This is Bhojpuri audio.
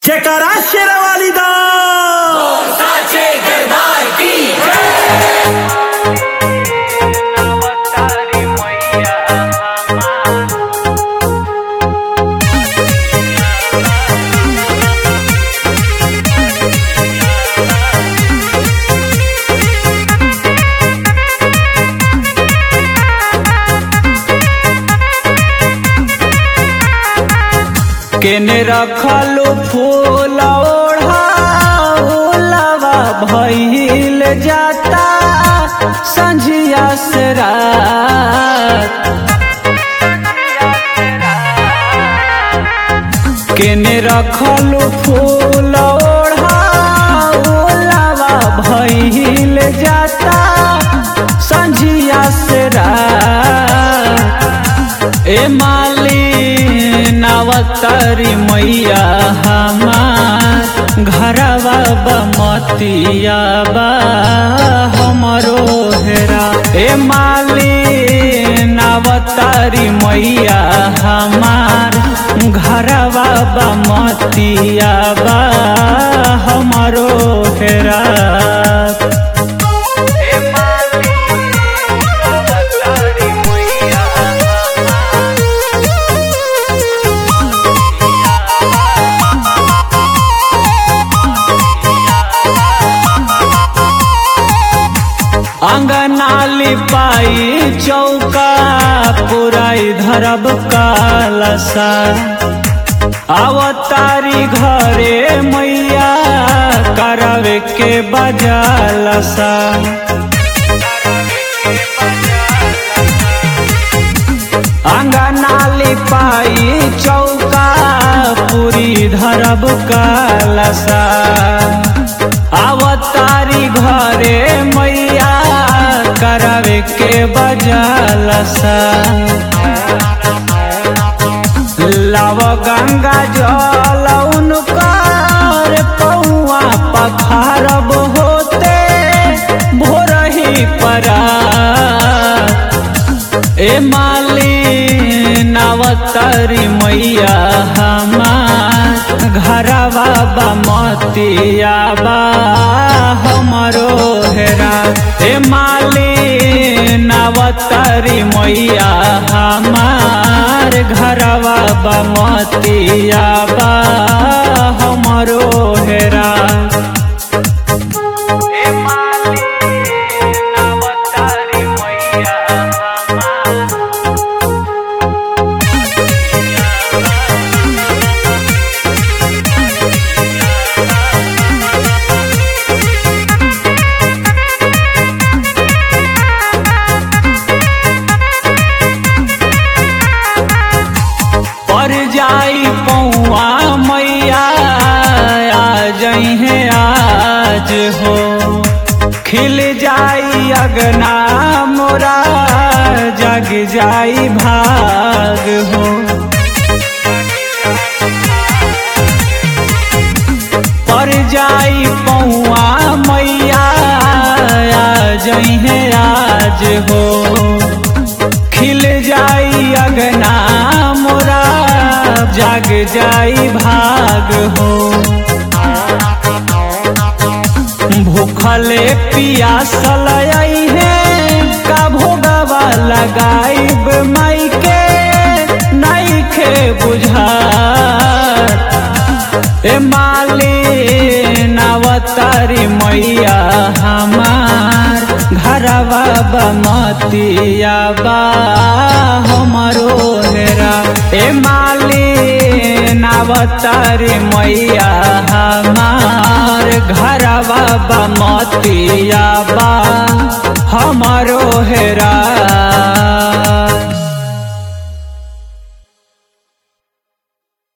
जयकारा शेरावाली दा साचे दरबार की अवतारी मैया हमार केने रखलू फूल ओढ़ाउलवा भइल जाता संझिया से रात केने रखलू फूल ओढ़ाउलवा भइल जाता संझिया से रात ए माली नवतारी मैया हमार घरवा बमतिया बा हमरो हेरा ए माली नवतारी मैया हमार घरवा बमतिया बा हमरो हेरा ए माली नवतारी मैया अंगनाली पाई चौका पुराई धरब कालसा अवतारी घरे मैया करवे के बजालसा अंगनाली पाई चौका पूरी धरब कालसा अवतारी घरे मैया करवे के बजालसा लव गंगा जल उनकर पौआ पखारब होते भोरही परा ए माली नवतारी मैया हमार घरवा बमतिया बा हमरो हेरा ए माली नवतारी मैया हमार घरवा बमतिया बा हमरो हेरा ए माली नवतारी मैया हमार पर जाई पौआ मैया आ जई है आज हो खिल जाई अगना मोरा जग जाई भाग हो पर जाई पौआ मैया आ जई है आज हो खिल जाई अगना मोरा जाग जाई भाग हो भूखले पियासल आई है का भोगवा लगाइब माई के नाई खे बुझा ए माली नवतारी मैया हमार घरवा बमतिया बा हमरो हेरा ए माली नवतारी मैया हमार घरवा बमतिया बा हमरो हेरा